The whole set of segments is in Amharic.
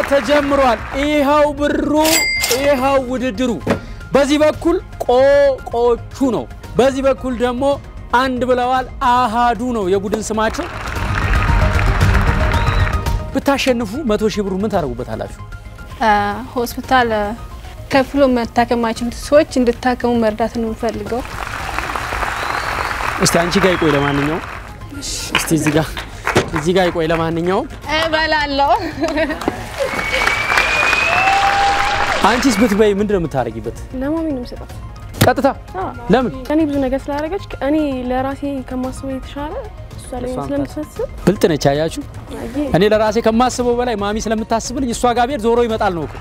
ተጀምሯል። ይኸው ብሩ፣ ይኸው ውድድሩ። በዚህ በኩል ቆቆቹ ነው፣ በዚህ በኩል ደግሞ አንድ ብለዋል። አሃዱ ነው የቡድን ስማቸው። ብታሸንፉ መቶ ሺህ ብሩ ምን ታደርጉበታላችሁ? ሆስፒታል ከፍሎ መታከም ማይችሉት ሰዎች እንድታከሙ መርዳት ነው የምፈልገው። እስቲ አንቺ ጋር ይቆይ። ለማንኛውም እስቲ እዚህ ጋር እዚህ ጋር ይቆይ። ለማንኛውም እበላለሁ። አንቺስ ብትበይ ምንድን ነው የምታደርጊበት? ለማሚ ነው የምሰጣት። ቀጥታ ለምን እኔ ብዙ ነገር ስላደረገች እኔ ለራሴ ከማስበው የተሻለ እሷ ላይ ስለምታስብ ብልጥ ነች። አያችሁ፣ አየ እኔ ለራሴ ከማስበው በላይ ማሚ ስለምታስብልኝ እሷ ጋር ብሄድ ዞሮ ይመጣል ነው እኮ።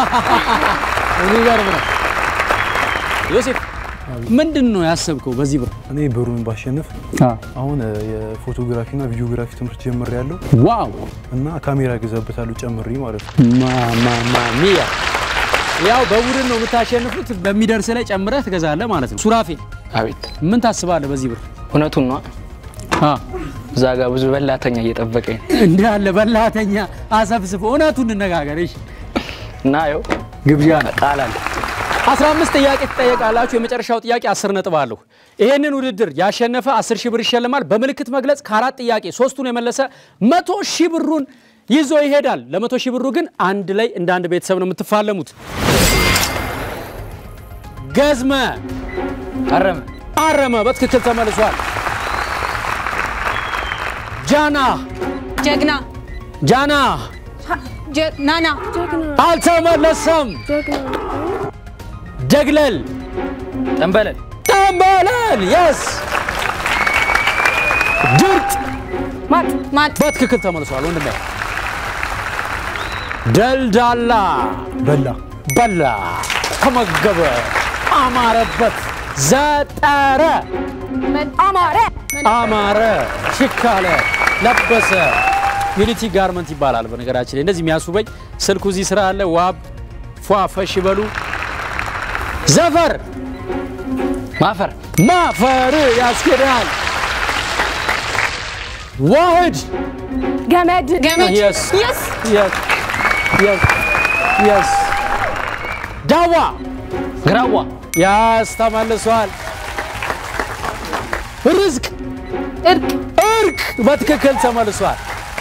የሚገርም ነው። ዮሴፍ ምንድን ነው ያሰብከው በዚህ ብር? እኔ ብሩን ባሸንፍ አሁን የፎቶግራፊና ቪዲዮግራፊ ትምህርት ጀምሬ ያለው ዋው እና ካሜራ ገዛበታለሁ ጨምሬ ማለት ነው። ማማሚያ ያው በቡድን ነው የምታሸንፉት። በሚደርስ ላይ ጨምረህ ትገዛለህ ማለት ነው። ሱራፌል አቤት ምን ታስባለህ በዚህ ብር? እውነቱን ነው። አ እዛ ጋር ብዙ በላተኛ እየጠበቀኝ ነው እንዳለ በላተኛ አሰብስብ። እውነቱን እንነጋገር እሺ። እና ያው ግብዣ ነው። ቃል አለ 15 ጥያቄ ትጠየቃላችሁ። የመጨረሻው ጥያቄ 10 ነጥብ አለሁ። ይሄንን ውድድር ያሸነፈ 10 ሺህ ብር ይሸልማል። በምልክት መግለጽ ከአራት ጥያቄ ሶስቱን የመለሰ መቶ ሺህ ብሩን ይዞ ይሄዳል። ለመቶ ሺህ ብሩ ግን አንድ ላይ እንደ አንድ ቤተሰብ ነው የምትፋለሙት። ገዝመ አረመ አረመ በትክክል ተመልሷል። ጃና ጀግና ጃና ጀ- ናና አልተመለሰም። ጀግና ደግለል ጠንበለል ጠንበለል የስ ድርጥ ማጥ ማጥ በትክክል ተመልሷል። ወንድሜ ደልዳላ በላ በላ ተመገበ አማረበት ዘጠረ አማረ አማረ ሽካለ ለበሰ ዩኒቲ ጋርመንት ይባላል። በነገራችን ላይ እንደዚህ የሚያስውበኝ ስልኩ እዚህ ስራ አለ። ዋብ ፏ ፈሽ ይበሉ። ዘፈር ማፈር ማፈር ያስኬዳል። ዋህድ ገመድ ገመድ የስ የስ የስ የስ የስ ዳዋ ግራዋ ያስ ተመልሷል። ርዝቅ እርቅ እርቅ በትክክል ተመልሷል።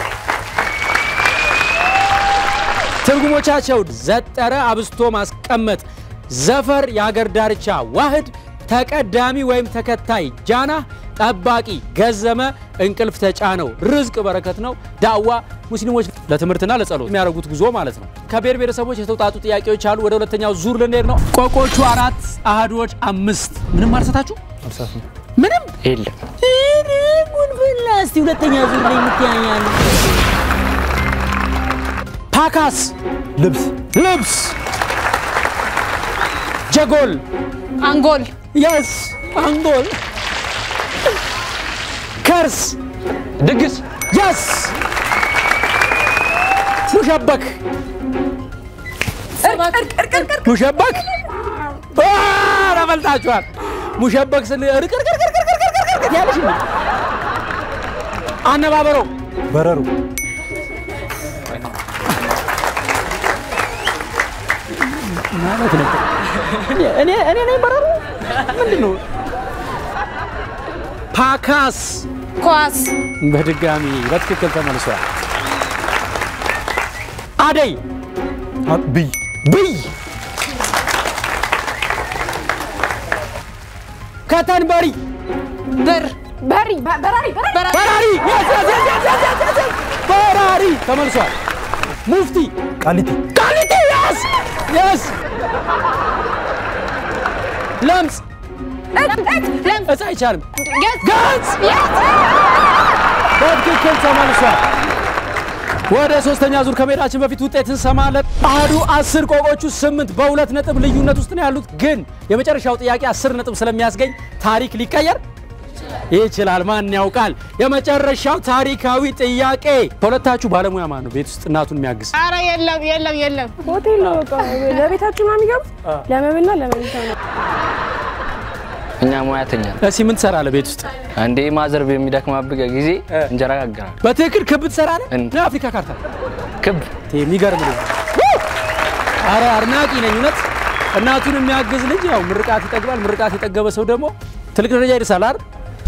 ትርጉሞቻቸው ዘጠረ አብስቶ ማስቀመጥ፣ ዘፈር የአገር ዳርቻ፣ ዋህድ ተቀዳሚ ወይም ተከታይ፣ ጃና ጠባቂ፣ ገዘመ እንቅልፍ ተጫነው፣ ርዝቅ በረከት ነው፣ ዳዋ ሙስሊሞች ለትምህርትና ለጸሎት የሚያደርጉት ጉዞ ማለት ነው። ከብሔር ብሔረሰቦች የተውጣጡ ጥያቄዎች አሉ። ወደ ሁለተኛው ዙር ልንሄድ ነው። ቆቆቹ አራት፣ አህዶች አምስት። ምንም አልሰታችሁ አልሳትም። ምንም የለም ጉንፍላ እስቲ ሁለተኛ ዙር ላይ የምትያኛሉ ፓካስ ልብስ ልብስ ጀጎል አንጎል የስ አንጎል ከርስ ድግስ የስ ሙሸበክ ሙሸበክ አ፣ ተበልጣችኋል። ሙሸበክ ስል ርቅርቅርቅርቅርቅርቅርቅርቅር ያለሽ እንዴ? አነባበሮ በረሮ ማለት ነው። እኔ እኔ ነኝ በረሮ ምንድን ነው? ፓካስ ኳስ በድጋሚ በትክክል ተመልሷል። አደይ አ- ብይ ብይ ከተንበሪ ብር በሪ በ- በራሪ በራሪ በራሪ Yes, yes, yes, yes, yes, yes, yes, yes. በራሪ ተመልሷል። ሙፍቲ ቃሊቲ ቃሊቲ yes yes ለምጽ እጽ አይቻልም። ገጽ በትክክል ተመልሷል። ወደ ሶስተኛ ዙር ከመሄዳችን በፊት ውጤት እንሰማለን። አህዱ አስር ቆቆቹ ስምንት በሁለት ነጥብ ልዩነት ውስጥ ነው ያሉት። ግን የመጨረሻው ጥያቄ አስር ነጥብ ስለሚያስገኝ ታሪክ ሊቀየር ይችላል። ማን ያውቃል? የመጨረሻው ታሪካዊ ጥያቄ ከሁለታችሁ ባለሙያ ማን ነው ቤት ውስጥ እናቱን የሚያግዝ? አረ የለም የለም የለም ሆቴል ነው በቃ ለቤታችሁ ነው የሚገቡት ለመብልና ለመኝታ ነው እኛ ሙያተኛ ነን። እስኪ ምን ትሰራለህ ቤት ውስጥ? አንዴ ማዘር በሚደክማብቀ ጊዜ እንጀራ ጋግራል። በትክክል ክብ ትሰራለህ? እንዴ? የአፍሪካ ካርታ ክብ የሚገርም ልጅ አረ አድናቂ ነኝ እውነት። እናቱን የሚያግዝ ልጅ ያው ምርቃት ይጠግባል። ምርቃት የጠገበ ሰው ደግሞ ትልቅ ደረጃ ይደርሳል አይደል?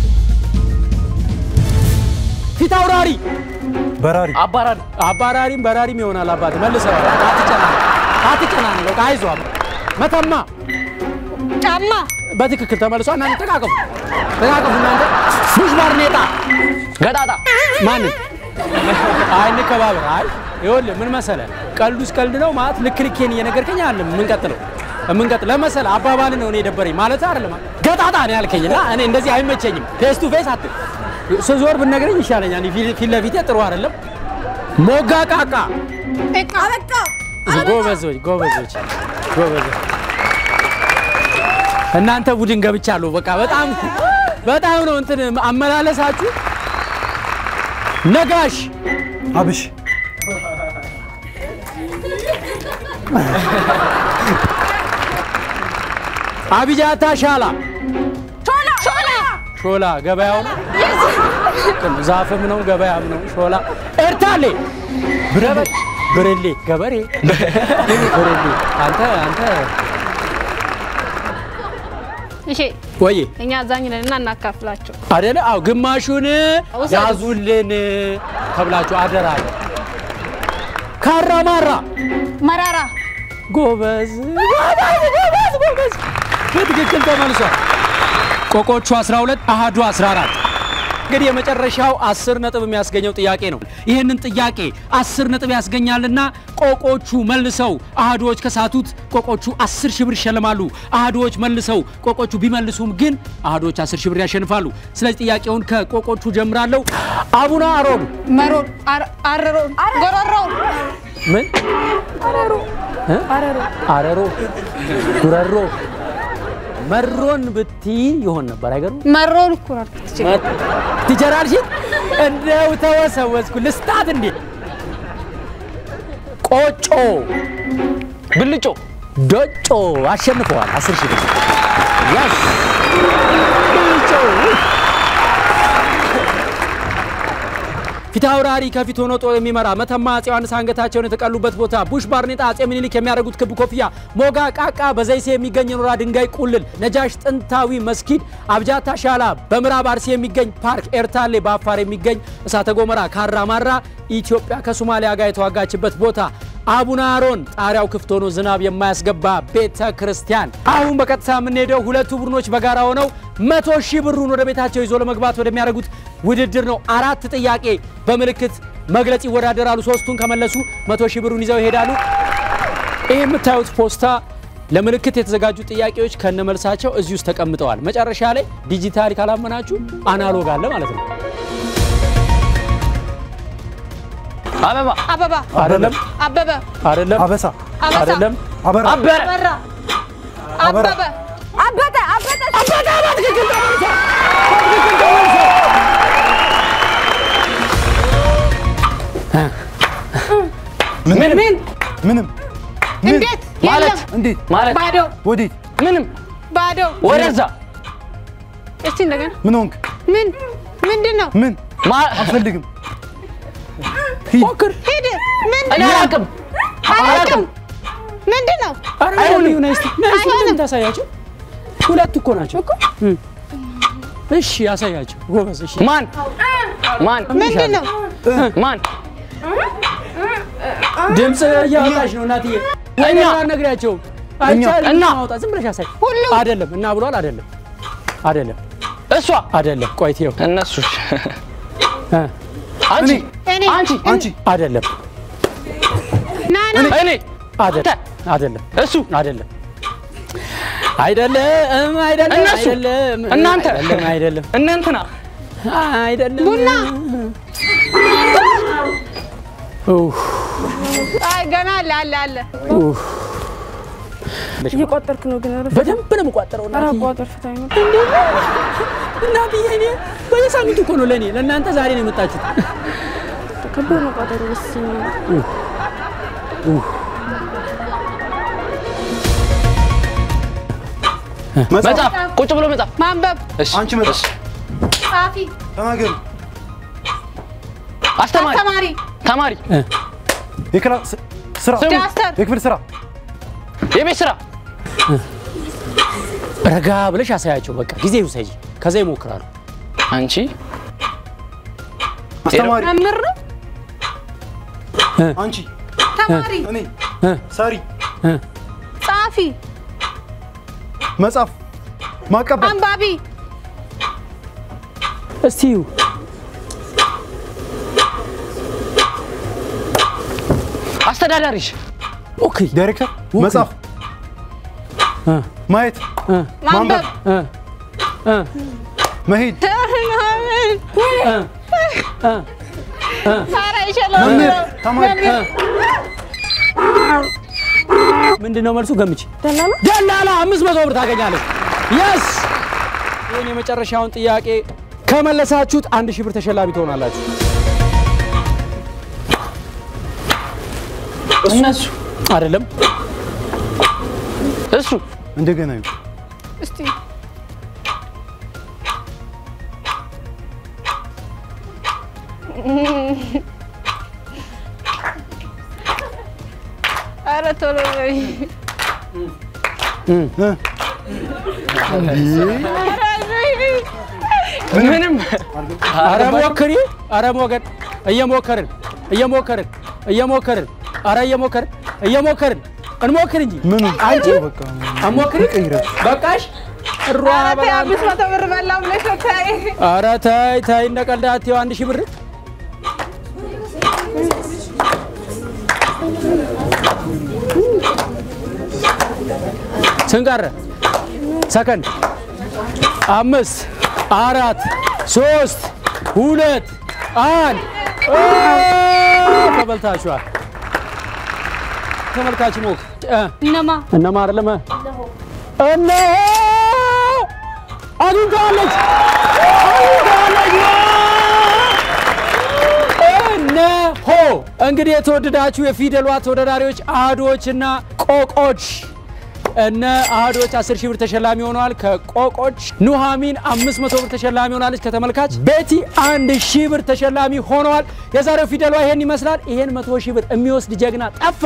ፊት አውራሪ በራሪ አባራሪ አባራሪም በራሪም ይሆናል። አባት መልሰዋል። አትጨናነቅ አትጨናነቅ። በቃ አይዞህ። መተማ ጫማ በትክክል ተመልሷል። እናንተ ተቃቀፉ ተቃቀፉ። እናንተ ቡሽ ባርኔጣ ገጣጣ ማንን አይ እንከባበር። አይ ይኸውልህ ምን መሰለህ ቀልዱስ ቀልድ ነው ማለት ልክ ልኬን እየነገርከኝ አይደለም የምንቀጥለው የምንቀጥል ለመሰለ አባባል ነው እኔ የደበረኝ ማለት አይደለም። ገጣጣ ነው ያልከኝ እና እኔ እንደዚህ አይመቸኝም። ፌስ ቱ ፌስ አት ስዞር ብትነግረኝ ይሻለኛል። ፊት ፊት ለፊቴ ጥሩ አይደለም። ሞጋ ቃቃ እቃ በቃ ጎበዞች ጎበዞች ጎበዞች እናንተ ቡድን ገብቻለሁ። በቃ በጣም በጣም ነው እንትን አመላለሳችሁ። ነጋሽ አብሽ አቢጃታ ሻላ ሾላ ሾላ ሾላ ገበያው ነው ዛፍም ነው ገበያም ነው ሾላ ኤርታሌ ብረሌ ብርሌ ገበሬ ብርሌ አንተ አንተ እሺ ወይ እኛ አዛኝ ነን እና እናካፍላቸው። አደለ? አው ግማሹን ውሰዱ። ያዙልን ተብላችሁ አደራ። ካራማራ መራራ ጎበዝ ጎበዝ ጎበዝ ጎበዝ በትክክል ተመልሷል። ቆቆቹ 12 አሃዱ 14 እንግዲህ የመጨረሻው 10 ነጥብ የሚያስገኘው ጥያቄ ነው። ይህንን ጥያቄ 10 ነጥብ ያስገኛልና ቆቆቹ መልሰው አሃዶዎች ከሳቱት ቆቆቹ 10 ሺህ ብር ይሸልማሉ። አሃዶዎች መልሰው ቆቆቹ ቢመልሱም ግን አሃዶዎች 10 ሺህ ብር ያሸንፋሉ። ስለዚህ ጥያቄውን ከቆቆቹ ጀምራለሁ። አቡነ አሮን መሮን አር- አረሮን ጎረሮን ምን እ? አረሮ ጉረሮ መሮን ብትይ ይሆን ነበር አይገርም? መሮን እኮ ነው አልኩት። እቺ ትጀራልሽ እንደው ተወሰወስኩ ልስጣት እንዴ ቆጮ ብልጮ ዶጮ አሸንፈዋል። አስር ሺህ ብር ያስ ብልጮ ፊት አውራሪ ከፊት ሆኖ ጦር የሚመራ መተማ አፄ ዮሐንስ አንገታቸውን የተቀሉበት ቦታ ቡሽ ባርኔጣ አፄ ምኒልክ የሚያደርጉት ክብ ኮፍያ ሞጋ ቃቃ በዘይሴ የሚገኝ የኖራ ድንጋይ ቁልል ነጃሽ ጥንታዊ መስጊድ አብጃታ ሻላ በምዕራብ አርሲ የሚገኝ ፓርክ ኤርታሌ በአፋር የሚገኝ እሳተ ጎመራ ካራማራ ኢትዮጵያ ከሶማሊያ ጋር የተዋጋችበት ቦታ አቡነ አሮን ጣሪያው ክፍት ሆኖ ዝናብ የማያስገባ ቤተ ክርስቲያን። አሁን በቀጥታ የምንሄደው ሁለቱ ቡድኖች በጋራ ሆነው መቶ ሺህ ብሩን ወደ ቤታቸው ይዞ ለመግባት ወደሚያደርጉት ውድድር ነው። አራት ጥያቄ በምልክት መግለጽ ይወዳደራሉ። ሶስቱን ከመለሱ መቶ ሺህ ብሩን ይዘው ይሄዳሉ። ይህ የምታዩት ፖስታ ለምልክት የተዘጋጁ ጥያቄዎች ከነመልሳቸው እዚህ ውስጥ ተቀምጠዋል። መጨረሻ ላይ ዲጂታል ካላመናችሁ አናሎግ አለ ማለት ነው። አበባ አበባ አይደለም፣ አበበ አይደለም፣ አበሳ አበሳ አይደለም። አበራ አበረ አበራ አበበ አበተ አበተ ምን ምን ምንም እንዴት ማለት የለም እንዴት ማለት ባዶ ወዴት ምንም ባዶ ወደዛ እስቲ እንደገና ምን ሆንክ ምን ምንድን ነው ምን ማ- አልፈልግም ሞክር። ሂድ ምን እኔ አላውቅም አላውቅም ምንድን ነው ኧረ ነይ ነይ እስቲ ነይ እስቲ አይሆንም። ምንም ታሳያቸው። ሁለት እኮ ናቸው። እም። እሺ ያሳያቸው። ጎበዝ። እሺ ማን ማን ምንድን ነው ማን ድምፅ እያወጣች ነው እናትዬ። እኛ ነግሪያቸው አይቻልም። እና ማውጣት ዝም ብለሽ ያሳይ። ሁሉም አይደለም እና ብሏል። አይደለም አይደለም እሷ አይደለም። ቆይ ትየው እነሱ እ አንቺ እኔ አንቺ አንቺ አይደለም ና ና እኔ አይደለም አይደለም እሱ አይደለም አይደለም አይደለም እነሱ አይደለም እናንተ አይደለም አይደለም እነ እንትና አይደለም ቡና ኡፍ አይ ገና አለ አለ አለ ኡፍ እየቆጠርክ ነው ግን ኧረ በደንብ ነው የምቋጠረው ኧረ እናትዬ አቋጠር ፍታኝ ነው። እናትዬ እኔ በየሳምንቱ እኮ ነው ለእኔ ለእናንተ ዛሬ ነው የመጣችሁት ከባድ ነው ቋጠሩ ደስ የሚል መጽሐፍ ቁጭ ብሎ መጽሐፍ ማንበብ እሺ አንቺ መጣሽ ጸሐፊ ተናገሩ አስተማሪ አስተማሪ ተማሪ እ የክላስ ስራ ስሙ። ዳስተር የክፍል ስራ የቤት ስራ ረጋ ብለሽ አሳያቸው። በቃ ጊዜ ውሰጂ፣ ከዛ ይሞክራሉ። አንቺ አስተማሪ መምህር ነው አንቺ ተማሪ እኔ ሰሪ ጸሐፊ መጽሐፍ ማቀበል አንባቢ እስቲ እዩ። አስተዳዳሪሽ ኦኬ ዳይሬክተር መጽሐፍ እ ማየት ማንበብ እ እ መሄድ ኧረ ይችላል መምህር ተማሪ ምንድን ነው መልሱ? ገምቼ ደላላ ደላላ አምስት መቶ ብር ታገኛለች። የስ ይህን የመጨረሻውን ጥያቄ ከመለሳችሁት አንድ ሺህ ብር ተሸላሚ ትሆናላችሁ። እነሱ አይደለም እሱ እንደገና ይሁ እስቲ ኧረ ቶሎ በይ ምንም አረ ሞክሪ፣ አረ ሞገድ እየሞከርን እየሞከርን እየሞከርን አረ እየሞከርን እየሞከርን እንሞክር እንጂ ምኑ አንቺ በቃ አሞክሪ ቀይረሽ በቃሽ። እሯ ኧረ ተይ በጣም አምስት መቶ ብር በላው ብለሽ ነው ተይ አረ ተይ ተይ፣ እንደ ቀልድ አትይው። አንድ ሺህ ብር ስንት ቀረ? ሰከንድ አምስት አራት ሶስት ሁለት አንድ ኦ፣ ተበልታችኋል። ተመልካች ሞክ እ እነማ እነማ አይደለም እነሆ አግኝተዋለች አግኝተዋለች እነሆ እንግዲህ የተወደዳችሁ የፊደሏ ተወዳዳሪዎች አህዶችና ቆቆች እነ አህዶች 10 ሺህ ብር ተሸላሚ ሆነዋል። ከቆቆች ኑሃሚን 500 ብር ተሸላሚ ሆናለች። ከተመልካች ቤቲ አንድ ሺህ ብር ተሸላሚ ሆነዋል። የዛሬው ፊደሏ ይሄን ይመስላል። ይሄን 100 ሺህ ብር የሚወስድ ጀግና ጠፋ።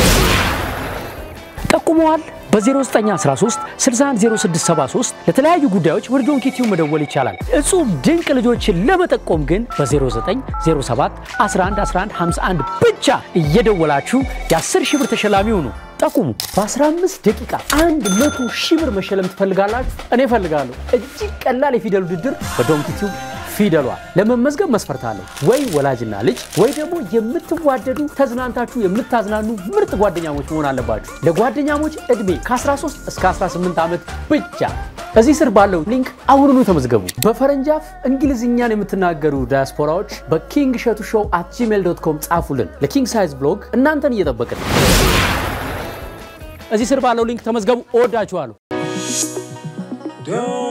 ጠቁመዋል። በ0913 610673 ለተለያዩ ጉዳዮች ወደ ዶንኪ ቲዩብ መደወል ይቻላል። እጹብ ድንቅ ልጆችን ለመጠቆም ግን በ0907 11 11 51 ብቻ እየደወላችሁ የ10 ሺህ ብር ተሸላሚ ሁኑ። ጠቁሙ። በ15 ደቂቃ 100 ሺህ ብር መሸለም ትፈልጋላችሁ? እኔ እፈልጋለሁ። እጅግ ቀላል የፊደል ውድድር በዶንኪ ቲዩብ ፊደሏ ለመመዝገብ መስፈርት አለው። ወይ ወላጅና ልጅ ወይ ደግሞ የምትዋደዱ ተዝናንታችሁ የምታዝናኑ ምርጥ ጓደኛሞች መሆን አለባችሁ። ለጓደኛሞች ዕድሜ ከ13 እስከ 18 ዓመት ብቻ። እዚህ ስር ባለው ሊንክ አሁኑኑ ተመዝገቡ። በፈረንጅ አፍ እንግሊዝኛን የምትናገሩ ዳያስፖራዎች በኪንግ ሸቱ ሾው አት ጂሜል ዶት ኮም ጻፉልን። ለኪንግ ሳይዝ ብሎግ እናንተን እየጠበቅን ነው። እዚህ ስር ባለው ሊንክ ተመዝገቡ። እወዳችኋለሁ። Don't